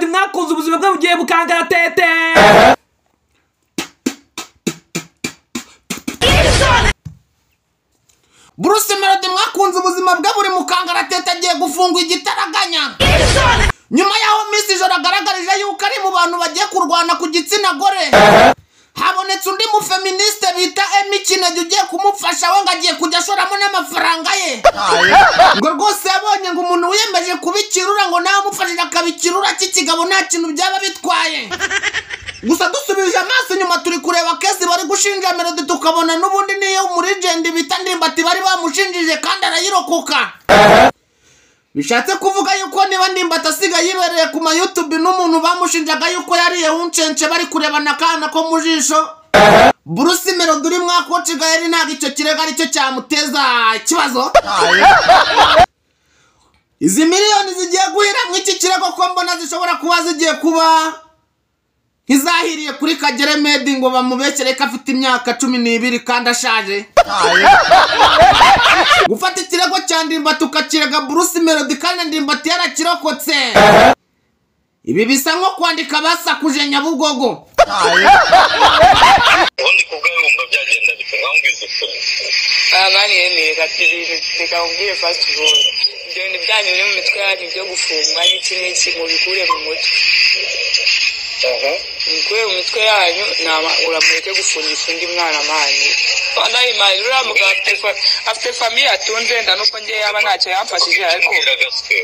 mwakunze ubuzima bwe bugiye bukangaratete buruse melody mwakunze ubuzima bwe buri mukangaratete agiye gufungwa igitaraganya nyuma y'aho misi ijoro agaragarije yuko ari mu bantu bagiye kurwana ku gitsina gore habonetse undi mufeministe bita emi kinege ugiye kumufasha we ngo agiye kujya ashoramo n'amafaranga ye ngo rwose yabonye ngo umuntu wiyemeje kuba ikirura ngo nawe amufashije akaba ikirura cy'ikigabo nta kintu byaba bitwaye gusa dusubije amaso inyuma turi kureba kesi bari gushinja melody tukabona n'ubundi niyo umurijendi bita ndimbati bari bamushinjije kandi arayirokoka bishatse kuvuga yuko niba ndimbati asigaye yibereye ku mayutubi n'umuntu bamushinjaga yuko yariye uncense bari kurebana akana ko mu jisho burusi melody uri mwakonciga yari ntabwo icyo kirego aricyo cyamuteza ikibazo izi miliyoni zigiye guhiramwo iki kirego ko mbona zishobora kuba zigiye kuba ntizahiriye kuri kagere medi ngo bamubeshyere ko afite imyaka cumi n'ibiri kandi ashaje gufata ikirego cya ndimbati ukakirega burusi melodi kandi ndimbati yarakirokotse ibi bisa nko kwandika basakuje nyabugogo ubundi ku bwawe wumva byagenda bite mwambwiza ukuri aha banyemeye ibintu reka nkubwire fasiti boro ibyo bintu byanyu biri mu mitwe yanyu byo gufungwa n'iki n'iki mubikure mu mutwe aha mubikure mu mitwe yanyu nama uramureke gufungisha undi mwana mani nayimani uriya mugabo afite fa- afite famiye atunze nda nuko njye yaba ntacyo yamfashije ariko mbwira gaswe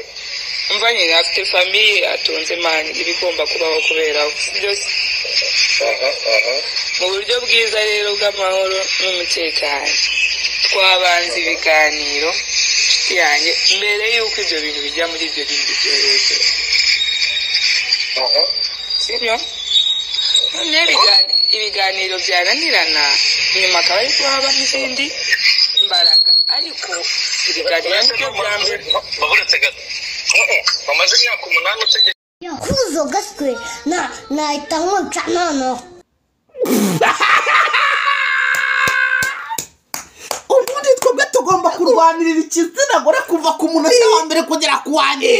umva nyine afite famiye atunze mani ibigomba kubaho kubera byose aha aha mu buryo bwiza rero bw'amahoro n'umutekano twabanza ibiganiro inshuti yanjye mbere y'uko ibyo bintu bijya muri ibyo bindi byorezo aha sibyo noneho ibigan- ibiganiro byananirana nyuma akaba ariko haba n'izindi mbaraga ariko ibiganiro nibyo bya mbere baburetse gato bamaze imyaka umunani utegeka kuzo gaswe na nahita nkonca noneho ubundi twebwe tugomba kurwanirira igitsina gore kuva ku munota wa mbere kugera ku wa nyuma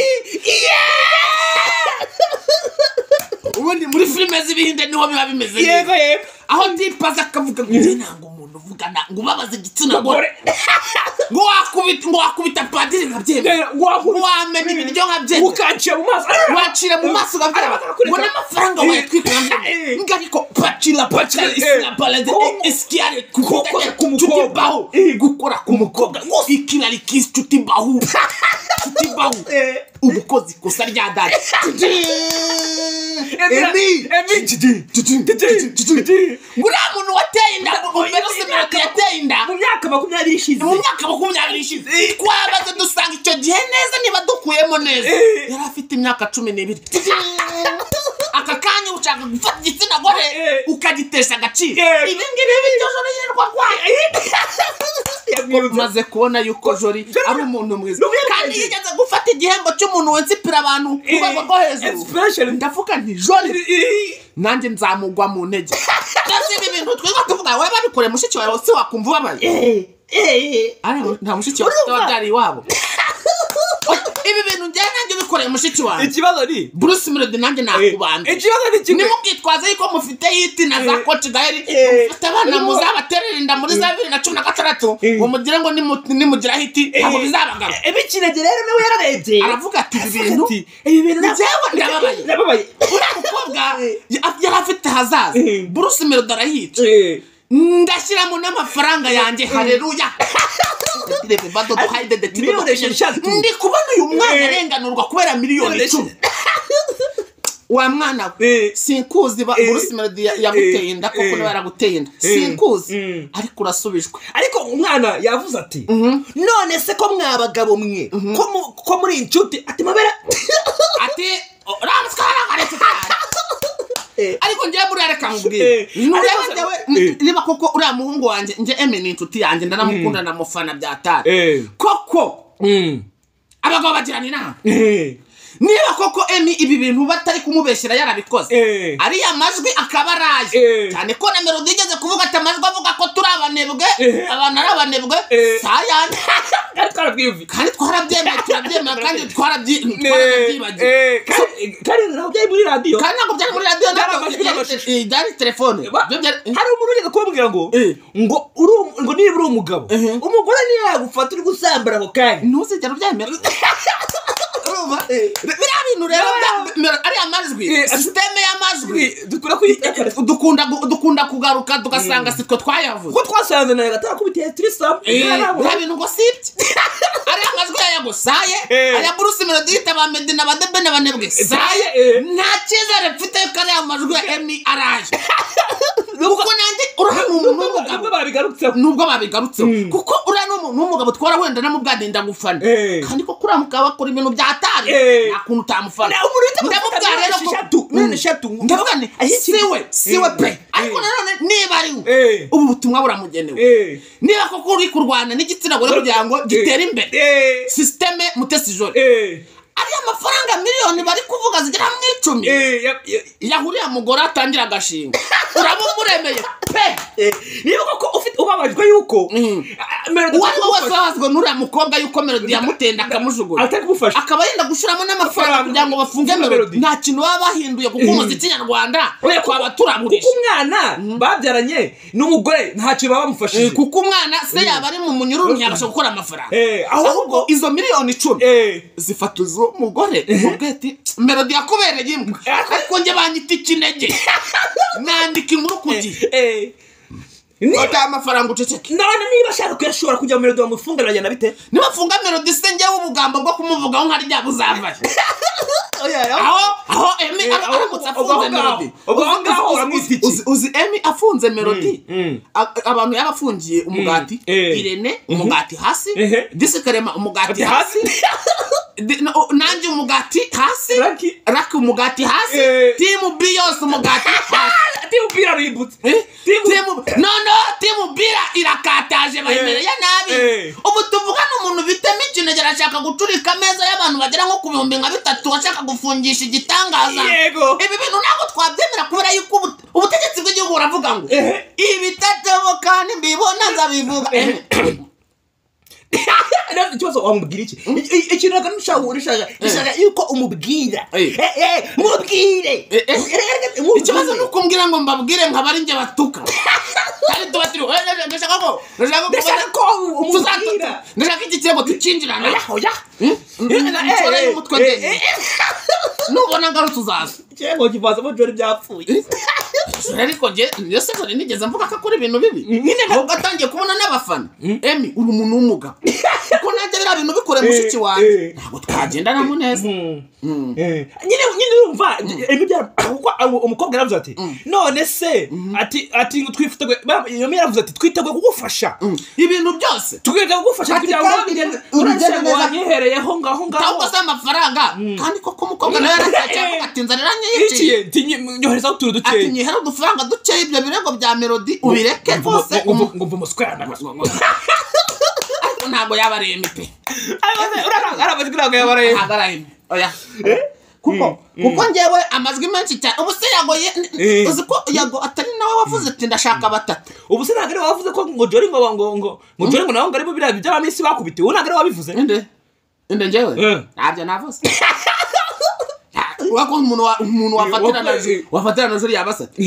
ubundi muri filime z'ibihinde niho biba bimeze neza yego yego aho ndipaza akavuga ngo njye ntabwo umuntu uvugana ngo ubabaza igitsina gore ngo wakubita ngo wakubita padiri nka byemera Ngo wakubita- ngo wamena ibiryo nka byemera ukancira mu maso wacira mu maso ukabyara ngo n'amafaranga wayatwika Eh. ngo ariko pacira pacira isina balade Ko- esiyare kukora ku mukobwa. mukobwa bahu Eh. gukora ku mukobwa rwose ikirari k'inshuti bahu inshuti bahu Eh. ubukozi ikosa rya dada Emi! emi Gigi. uriya muntu wateye inda umeruse imyaka yateye inda mu myaka makumyabiri ishize mu myaka makumyabiri ishize twabaze dusanga icyo gihe neza niba dukuyemo neza Eh. yari afite imyaka cumi n'ibiri aka kanya ushaka gufata igitsina gore Eh. ukagitesha agaciro Eh. ibi ngibi bityo yirirwa kwayo maze kubona yuko jori ari umuntu mwiza N'ubwo yari kandi mwiza. yigeze gufata igihembo cy'umuntu wensipira abantu ku rwego rwo hejuru Especially. ndavuga nti jori nanjye nzamugwa mu ntege kandi ibi bintu twiga tuvuga wowe babikore mushiki wawe si wakumva ubabaye ariko nta mushiki wawe ufite wabyari iwabo ibi bintu njyewe nanjye bikoreye mushiki wawe ikibazo ni bruce melody nanjye nakubanda ikibazo ni kimwe nimubwitwaze yuko mufite yiti na za Eh. koci gaheri Eh. mufite abana muzabaterera inda muri za bibiri na cumi na gatandatu Eh. ngo mugire ngo nimu- nimugira hiti ntabwo bizabagara ebikinege rero nawe yararebye aravuga ati ibi bintu ati ibi bintu Njyewe ndababaye." ndababaye uriya mukobwa Eh. ya- yari afite ahazaza Eh. bruce melody arayica Eh. ndashyiramo n'amafaranga yanjye hareruya Miliyoni esheshatu. ndi kubona uyu mwana Eh. arenganurwa kubera miliyoni icumi wa mwana we Eh. sinkuzi ba- Eh. Bruce Melody ya- yaguteye inda koko Eh. niba yaraguteye inda Eh. sinkuzi Mm. ariko urasubijwe ariko umwana yavuze ati none se ko mwa bagabo mwe ko mu- ko muri iyi nshuti ati mabera ati uriya muswa yaragaretse cyane Eh. ariko njyewe buriya reka Eh. nkubwire nureba Ariko- njyewe Eh. niba koko uriya muhungu wanjye njye eme ni inshuti yanjye ndaramukunda ndamufana byatari Eh. koko abagabo bagirana inama niba koko emi ibi bintu batari kumubeshyira yarabikoze Eh. ariya majwi akaba araje Eh. cyane ko na melodi igeze kuvuga ati amajwi avuga ko turi abanebwe Eh. abantu ari abanebwe Eh. sayane kandi twarabwiyumvika kandi twarabyemeye turabyemeye kandi twarabyi- twarabyibagiwe Eh, eh, kandi- kandi ntabwo byari muri radiyo kandi ntabwo byari muri radiyo Byari ntabwo amajwi n'amashusho. byari- byari telefone Ba- Byo byari- hari umuntu ugeze kubabwira ngo Eh. ngo uri um- ngo niba uri umugabo Eh. umugore ntiyagufata uri gusambara ako kanya ntuzigera ubyemera urumva biriya bintu rero bya- bya- ariya majwi Eh, sisiteme y'amajwi dukora kuyitakara dukunda gu- dukunda kugaruka tugasanga sitwe twayavuze ko twasanze nawe gatarakubitiye turisamu nta bintu ngo si ibye ariya majwi yayagusaye Eh. aya burusi melodi yita ba medi na ba debe na banebwe saye eh. nta cyizere mfite ko ariya majwi ya emi araje kuko nanjye uriya ni umuntu w'umugabo babigarutseho nubwo babigarutseho Mm. kuko uriya ni umuntu w'umugabo twara wenda namubwadinda gufana Eh. kandi ko kuriya mugabo akora ibintu bya atari Eh. nta kuntu utamufana Na- umuntu uhita amufata ndamubwira rero ko nk'inshyi eshatu, Mm. nk'inshyi eshatu, ngo- ndavuga nti ashyikirizwe. siwe siwe Eh. pe ariko Eh. nanone niba ari we Eh. ubu butumwa buramugenewe niba koko uri kurwana n'igitsina gore kugira ngo gitere imbere sisiteme mutesi jore ariya mafaranga miliyoni bari kuvuga zigera mu icumi yahuriye mugore atangira agashinga urabumuremeye pe niba koko ufite ubabajwe yuko Mm. ah, melody uwo ari we wese atakugufasha, wahazwe n'uriya mukobwa yuko melodi yamutenda akamujugunya atari kumufasha akaba yenda gushiramo n'amafaranga Amafaranga. kugira ngo bafunge Bafunge melodi Melody. nta kintu baba bahinduye kuko umuziki nyarwanda Oya, kuko- twaba kuko turagurisha umwana babyaranye n'umugore ntacyo baba bamufashije kuko umwana se yaba ari mu munyururu ntiyabasha gukora amafaranga Eh, ahubwo ahubwo izo miliyoni icumi Eh. zifata izo mugore umubwira ati melodi yakubereye imwe ariko njye banyita ikinege nandika inkuru ku gihe Eh. Niba- fata amafaranga uceceke none niba ashaka kuyashobora kujya mu melodi bamufunga biragenda bite nibafunga melodi se njyewe ubugambo bwo kumuvugaho nka rya buzavaye aho aho emi Eh, aho- aramutse afunze ubwo aho ngaho- melodi ubwo aho Uzi- ngaho uzi- uramwita iki? uzi- uzi emi afunze melodi Mm, mm. A- abantu yaba afungiye umugati eh. irene umugati hasi Ehe. disikarema umugati Ati hasi hasi Di- no- nanjye umugati hasi Lucky. raki umugati hasi Eh. timu b yose umugati hasi timu bira ributse Eh? Timu- Timu- noneho timu bira irakataje bayimereye nabi Eh. ubu tuvuga n'umuntu bitema ikinegera ashaka guturika ameza y'abantu bagera nko ku bihumbi nka bitatu ashaka gufungisha igitangaza yego ibi bintu ntabwo twabyemera kubera yuko ubu- ubutegetsi bw'igihugu buravuga ngo Ehe. ibitadoboka ntibibona nzabivuga Eh, None ikibazo wamubwira iki I- i- ikintu reka nushaka urishaka ishaka yuko umubwira Eh. Eh, eh, mubwire Eh, eh. Erega- mubwire. ikibazo ni ukumbwira ngo mbabwire nkabari njye batuka kandi tuba turi "Eh, eh, ndashaka ko ndashaka ko Ndashaka ko Tuzatu- umubwira ndashaka iki kirego tukinjirana Oya, oya. nshora Eh, eh, y'umutwe eh, ndende eh, nubona ngarutse uzaza ikirego kivanzemo jori byapfuye Joro ariko njye iyo se joro nigeze mvuga ko akora ibintu bibi nyine ahubwo atangiye kubona n'abafana emi uri umuntu w'umugabo kuko nanjye biriya bintu bikure mushiki wanjye eh. ntabwo twagendanamo neza nyine nyine urumva ibintu bya- kuko abo- umukobwa yaravuze ati none se ati ati ngo twifiteguye ba- iyo mwe yaravuze ati twiteguye kugufasha ibintu byose twiteguye kugufasha Ati, kugira ngo kandi urugendo- urugendo urugendo neza- wanyihereyeho ngaho ngaho cyangwa se amafaranga kandi koko umukobwa nawe yarashatse avuga ati nzanira nyiciye Iki, ti- nyi- nyoherezaho utuntu ati dukeya nyihera udufaranga dukeya ibyo birego bya melodi ubireke rwose umu- ngo umusikana ariko ntabwo yaba ari emi pe ari amajwi ntabwo yabaraye ntabwo ari emi oya kuko kuko njyewe amajwi menshi cyane ubu se yago ye- Eh. uzi ko yago atari nawe wavuze ati ndashaka batatu ubu se ntabwo ari wavuze ko ngo jori ngo ngo ngo ngo jori ngo nawe ngo arimo biriya by'abaminsi bakubitiwe ubu ntabwo ari wabivuze inde inde njyewe Eh. ntabyo navuze urako umuntu wa- umuntu wafatira na juri wafatira na juri yaba asate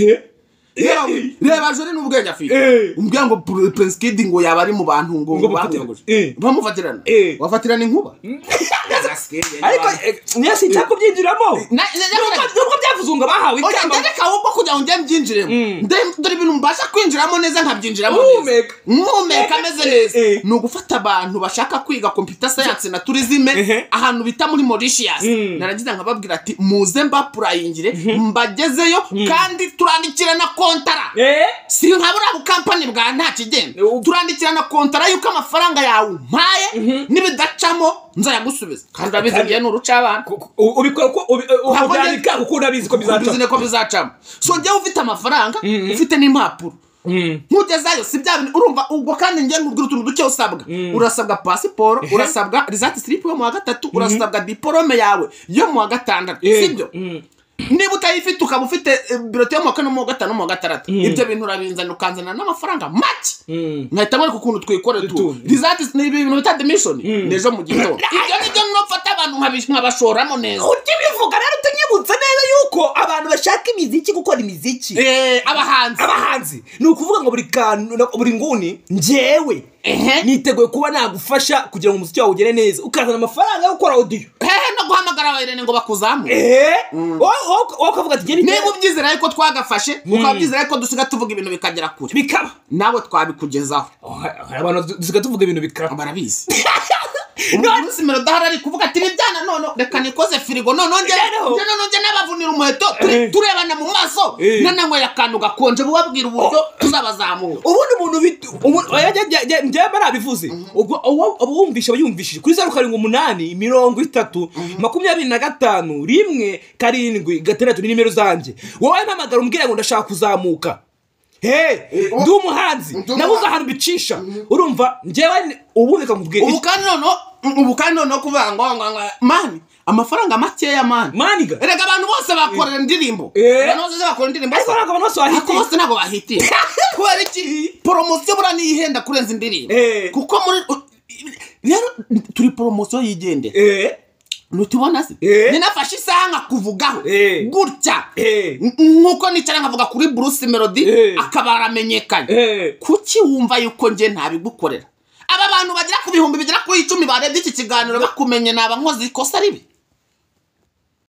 reba reba juri n'ubwenge afite Eh. umbwira ngo Pr- Prince Kid ngo yaba ari mu bantu ngo Ngo bamuyogoje bamuyogoje. Eh. bamufatirana Eh. wafatirana inkuba ariko niyo si cyakubyinjiramo Na- na- na- nubwo nubwo byavuze ngo bahawe Oya, ikamba ndareka ahubwo kugira ngo njye mbyinjiremo Nde- dore ibintu mbasha kwinjiramo neza nkabyinjiramo Uhumeka. muhumeka ameze neza Eh. ni ugufata abantu bashaka kwiga computer science na tourisme Ehe. ahantu bita muri Mauritius Mm. narangiza nkababwira ati muze mbapurayingire mbagezeyo kandi turandikira na kontara Eh? si nka buriya bukampani bwa nta kigenda Ubu- turandikira na kontara y'uko amafaranga yawe umpaye nibidacamo nzayagusubiza kandi urabizi Kandi- ngewe ni urucabana Ku- ku- u- ubikora uko ubi- u- Ntabwo ubyandika kuko unabizi ko bizaca bizine ko bizacamo so njyewe ufite amafaranga ufite n'impapuro nkugezayo si bya bintu urumva ubwo kandi njye nkubwira utuntu duke usabwa urasabwa pasiporo Ehe. urasabwa resati silipu yo mu wa gatatu urasabwa diporome yawe yo mu wa gatandatu sibyo niba utayifite ukaba ufite eh, birote yo mu wa kane mu wa gatanu no mu wa gatandatu ibyo bintu urabinzana ukanzana n'amafaranga make nkahita mwereka ukuntu twikorera tu Tutu. resati ni ibintu bita demishoni ni ejo mu gitondo ibyo ni byo nofata abantu nkabi- nkabashoramo neza ujya ubivuga rero tunyibutsa neza yuko abantu bashaka imiziki gukora imiziki Eh, abahanzi abahanzi ni ukuvuga ngo buri kantu na- buri nguni njyewe Ehe. niteguye kuba nagufasha kugira ngo umuziki wawe ugere neza ukazana amafaranga yo gukora odiyo hehe no guhamagara abayirene ngo bakuzamure ehe wowe- wowe- wowe ukavuga ati ngeni niba ubyizera ariko twagafashe ukaba ubyizera ko dusiga tuvuga ibintu bikagera kure bikaba nawe twabikugezaho Oh, hari abantu du- dusigaye tuvuga ibintu bikaba barabizi umuntu uzimira udahari ari kuvuga ati nibyana none reka nikoze firigo noneho njye Noneho. njye noneho njye nabavunira umuheto turi- Eh. turebana mu maso Eh. nananyweye akantu gakonje bubabwira uburyo tuzabazamura ubundi umuntu bit- ubu- oya, njye- njye- njye- njyewe narabivuze ubwo uwo- aba wumvishe aba yumvishije kuri zeru karindwi umunani mirongo itatu makumyabiri na gatanu rimwe karindwi gatandatu ni nimero zanjye wowe mpamagara umbwira ngo ndashaka kuzamuka he ndi umuhanzi Ndi umuhanzi. nabuze ahantu bicisha urumva njyewe ni- ubu reka nkubwire ubu kandi noneho ubu kandi noneho kuvuga ngo ngo ngo mani amafaranga makeya mani maniga erega abantu bose bakorera indirimbo Eh. abantu bose bakorera indirimbo ariko ntabwo abantu bose ariko bahita bose ntabwo bahitiye kubera iki poromosiyo buriya niyo ihenda kurenza indirimbo Eh. kuko muri rero turi poromosiyo yigendera Eh, ntitubona se Eh. ninafashe isaha nkakuvugaho Eh. gutya Eh. N- nk'uko nicara nkavuga kuri buruse melodi Eh. akaba aramenyekanye eh, kuki wumva yuko njye ntabigukorera aba bantu bagera ku bihumbi bigera kuri icumi barebye iki kiganiro bakumenye naba nkoze ikosa ribi